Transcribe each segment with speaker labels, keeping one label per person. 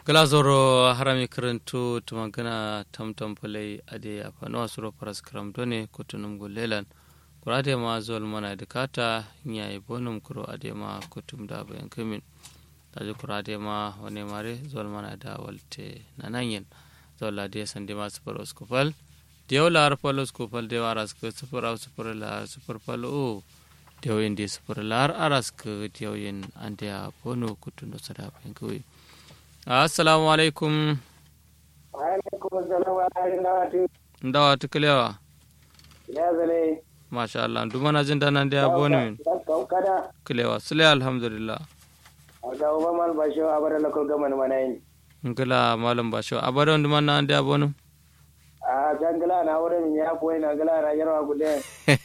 Speaker 1: glazoro harami karantu tumagana tamtam palai ade afano asuro paras karam done kutunum gulelan kurade ma zol mana dikata nyai bonum kuro ade ma kutum da bayan kamin taji kurade ma wane mare zol mana da walte nananyen zol ade sande ma super oskopal dew lar pal oskopal dew aras ke super au super lar super pal o dew indi super lar aras ke dew yen ande a bono kutundo sada bayan kamin assalamu alaikum
Speaker 2: alaikum assalam wa rahmatullahi
Speaker 1: ndawa tukulewa
Speaker 2: ya zale
Speaker 1: masha Allah duma na jin dana da yabo ne
Speaker 2: kada
Speaker 1: kulewa sule alhamdulillah
Speaker 2: ga uba mal basho abara lokal gaman manayin
Speaker 1: ngila malam basho abada wanda man na da yabo ne
Speaker 2: a jangala na wurin ya boye na gala na yarwa gude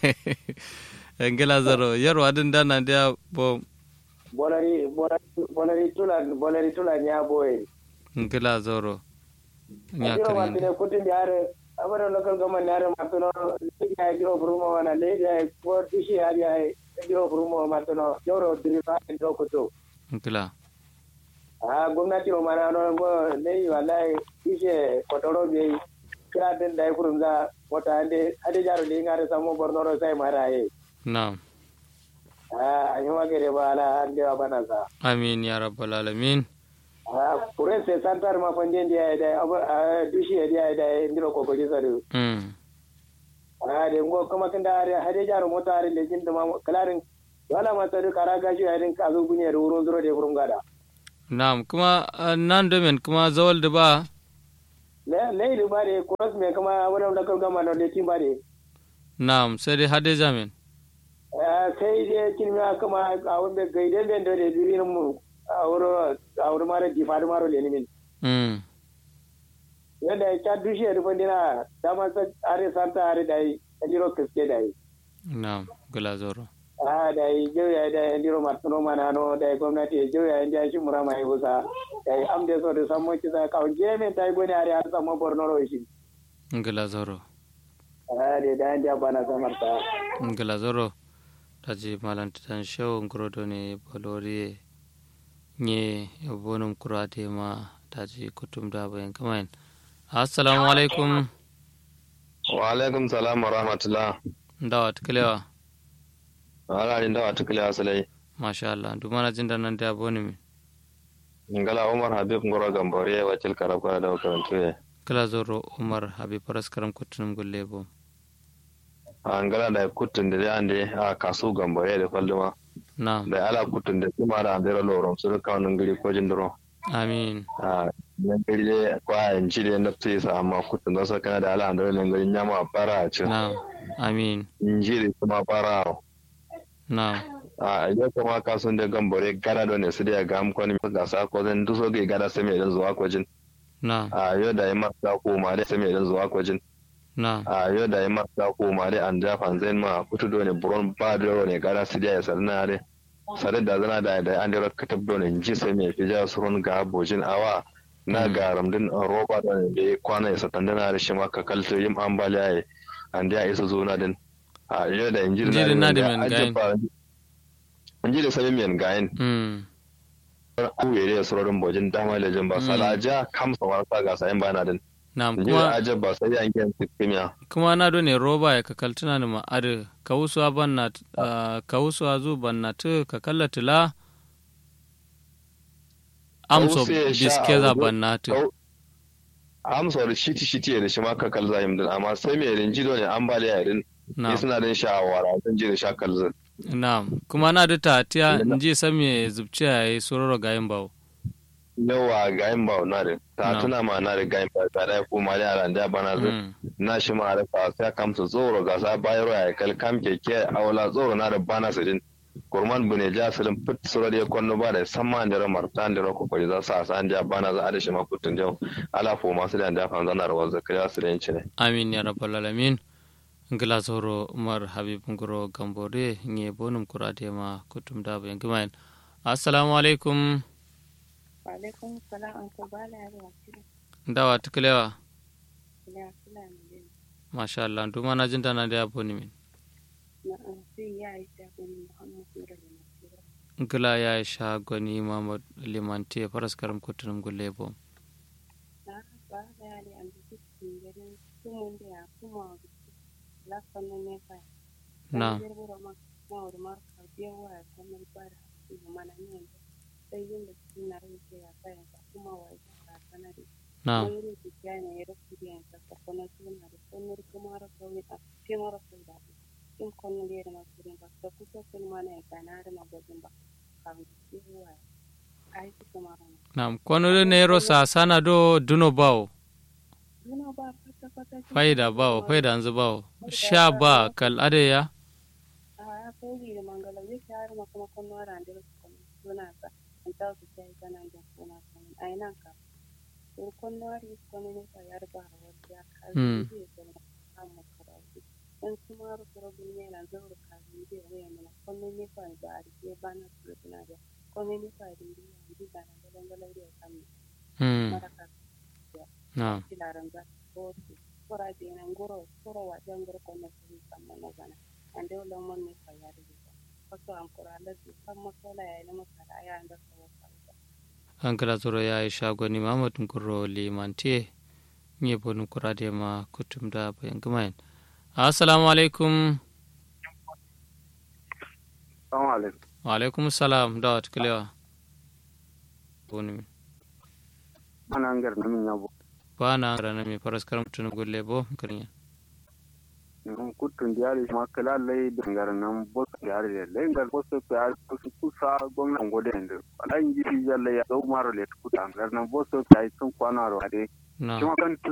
Speaker 1: ngila zaro yarwa din dana da yabo
Speaker 2: bolari bolari tula bolari tula nya boye
Speaker 1: ngila zaro nya
Speaker 2: kiro ma
Speaker 1: kare
Speaker 2: tine kutin yare abara lokal gaman yare matuno ya giro buruma wana le ya ko dishi ya ya giro buruma matuno joro dirifa ndo kuto
Speaker 1: ngila
Speaker 2: a gwamnati o mana no go ne wallahi ishe kotoro be kira den dai kurunza wata ande ade jaro le ngare samo bornoro sai mara ye
Speaker 1: na'am
Speaker 2: a anyo magere bala ande wa bana sa
Speaker 1: amin ya rabbal alamin
Speaker 2: a pure se santar ma fande ndi ay dai aba dushi ay dai dai ndiro ko ko jisaru
Speaker 1: mm
Speaker 2: a de ngo kuma kan da are hade jaro mota are le jinda ma kalarin wala ma tare kara gashi ay din kazo gunye ro zuro de kurungada
Speaker 1: na'am kuma ah, nan da men kuma zawal da ba
Speaker 2: le le ilu bare kuras me kuma wala da kan gama no le timbare
Speaker 1: na'am sai dai hade jamin
Speaker 2: sai dai kilmiya kama a wanda gaide ben da birin mu a wuro a wuro mara difar maro le nimin
Speaker 1: mm
Speaker 2: yadda ya ta dushe da bandina dama sa are santa are dai ndiro kiske dai
Speaker 1: na'am ngila zaro
Speaker 2: a dai jauya dai ndiro martuno manano dai gwamnati ya jauya inda shi mura mai busa dai amde so da sammo kisa ka jeme dai goni are har sammo borno ro shi
Speaker 1: ngila zaro
Speaker 2: a dai dai inda bana samarta
Speaker 1: ngila zoro taji malantitan show ngorodo ne bolori nye bonum kurate ma taji kutum da bayan kamain assalamu alaikum
Speaker 3: wa alaikum salam wa rahmatullah
Speaker 1: ndawa tukalewa
Speaker 3: ala ni dawa tukule asalai
Speaker 1: masha Allah duma na jin da nan da boni mi
Speaker 3: ngala umar habib ngoro gambore wa til karab kala da karantu ye
Speaker 1: kala zoro umar habib paras karam kutunum gulle bo
Speaker 3: a ngala da kutun da ande a kasu gambore da falduma
Speaker 1: na
Speaker 3: da ala kutun da kuma da andira lorom su ka wannan gari ko jindiro
Speaker 1: amin
Speaker 3: a nan gari de kwa in ji da nafsi sa amma kutun da kana da ala andira nan gari nyama fara a ci
Speaker 1: na amin
Speaker 3: in ji da kuma fara
Speaker 1: na
Speaker 3: a yau kuma kasun da gambore gara da ne su da ga am kwani ga sa ko zan duso ga gara sai mai dan zuwa ko jin
Speaker 1: na
Speaker 3: a yau da yi masa koma da sai mai dan zuwa ko jin
Speaker 1: na
Speaker 3: a yau da yi masa koma da an jafa zai ma kutu do ne buron ba da ne gara su da ya sarna da sare da zana da da an da ka tabdo ne ji sai mai fija surun ga bojin awa na
Speaker 1: Mm.
Speaker 3: ga ramdin roba da ne da ya kwana ya satan da na da shi maka kalto yin ambaliya ya an da ya isa zo na din a yau da inji
Speaker 1: Inji na da men gayin.
Speaker 3: inji da sami men gayin
Speaker 1: mm
Speaker 3: kuwere da surorin bojin dama da jin ba
Speaker 1: Mm.
Speaker 3: salaja kamsa wasa ga sayin bana din
Speaker 1: na
Speaker 3: inji da
Speaker 1: kuma
Speaker 3: ajab ba sai an gyan sikimiya
Speaker 1: kuma na do ne roba ya kakaltuna ni ma ade kawusuwa banna ah, kawusuwa zu banna tu ka kallatila amso
Speaker 3: Kawusu ya sha
Speaker 1: biskeza
Speaker 3: abu-
Speaker 1: banna tu
Speaker 3: Kau- amsa da shiti shiti da shi ma ka kalza yin din amma sai mai rinji do ne ambaliya din
Speaker 1: na
Speaker 3: ni suna din shawara zan ji da sha kalza
Speaker 1: na kuma na da tatiya
Speaker 3: Na-
Speaker 1: nji sami zubciya yayi sororo gayin bawo
Speaker 3: yawa ga yin ba na da ta
Speaker 1: Na.
Speaker 3: tuna ma na da ga yin ba ta da ko ma da yaran da bana zan
Speaker 1: Mm.
Speaker 3: na shi ma da fa sai kamsa tsoro ga sa bayro ya kal kam keke awla tsoro na da bana su din kurman bune ja sirin fit sura da konno ba da samma da ramar tan da ko kori za sa san da bana za a da shi ma kutun jau ala fo masu da da fan zanar wa zakariya su da yin ne
Speaker 1: amin ya rabbal alamin ngila zoro umar habib ngoro gambore nye bonum kurade ma kutum da bayan kimayen assalamu alaikum
Speaker 4: Waalaikum salam Uncle Bala ya wakili.
Speaker 1: ndawa tukalewa
Speaker 4: Ina fulani ne.
Speaker 1: masha Allah duma na jinta na da yabo ni min
Speaker 4: Na an sai ya yi shafin Muhammad Nura da Nasira.
Speaker 1: ngila ya sha goni mamad limanti faras karam kutunum gulle bo
Speaker 4: ba da ya ne an bi cikin garin sumun da ya kuma lafan nan ne fa
Speaker 1: na
Speaker 4: girgiro ma ma wuri mar ka biya wa ya kamar ba da su mana ne sai yin da su na rike ya kayan ka kuma wa ya ka sanari
Speaker 1: na
Speaker 4: wani rubuta ne ya rasu da yanka ka kuma suna da sunar kuma rasa wani a cikin marasu da in kwanan da ya da masu rin ba ka kusa sun mana ya gana da magwajin ba kafin su yi wa aiki kuma rana
Speaker 1: na kono nero sa sana do duno bawo
Speaker 4: Duna ba kwata kwata
Speaker 1: faida bawo faida anzu bawo sha ba kal ade ya
Speaker 4: a ya kai da mangala zai shahar ma kuma kwanan rana da su kuma suna ka an ta su sai kana da suna kan ai nan ka to kwanan ri kwanan ne ka yar ba wata ya ka
Speaker 1: Mm.
Speaker 4: zai zama amma karatu in kuma rubuta ne na zaura ka zai waya mana kwanan ne ka ba a rike ba na su suna da kwanan ne ka da ne ji da na galan da kan
Speaker 1: hmm
Speaker 4: maraka
Speaker 1: na
Speaker 4: kilaran za ko kora de nan goro koro wa jangoro ko ne su kamma na gana ande wala mon ne ka ya de ko so am kora la su kamma so la ya ne masara ya anda so ka
Speaker 1: an kala zoro ya yi shagoni mamadun kuro limantiye nye bonu kura de ma kutum da bayan gumayen assalamu alaikum
Speaker 3: Assalamu alaikum.
Speaker 1: wa alaikum salam da wata kilewa bonu
Speaker 3: Ana ngar na min yabo.
Speaker 1: ba na rana mai faras karam tunu gulle bo karinya
Speaker 3: Nun kutun diari ma kala lai dangar nan bos diari le lai ngar bos pe ar kus kusa gwamnan gode ndo. Ala inji fi jalle ya do maro le kuta ngar nan bos pe ai sun kwana ro ade.
Speaker 1: na
Speaker 3: Kuma kan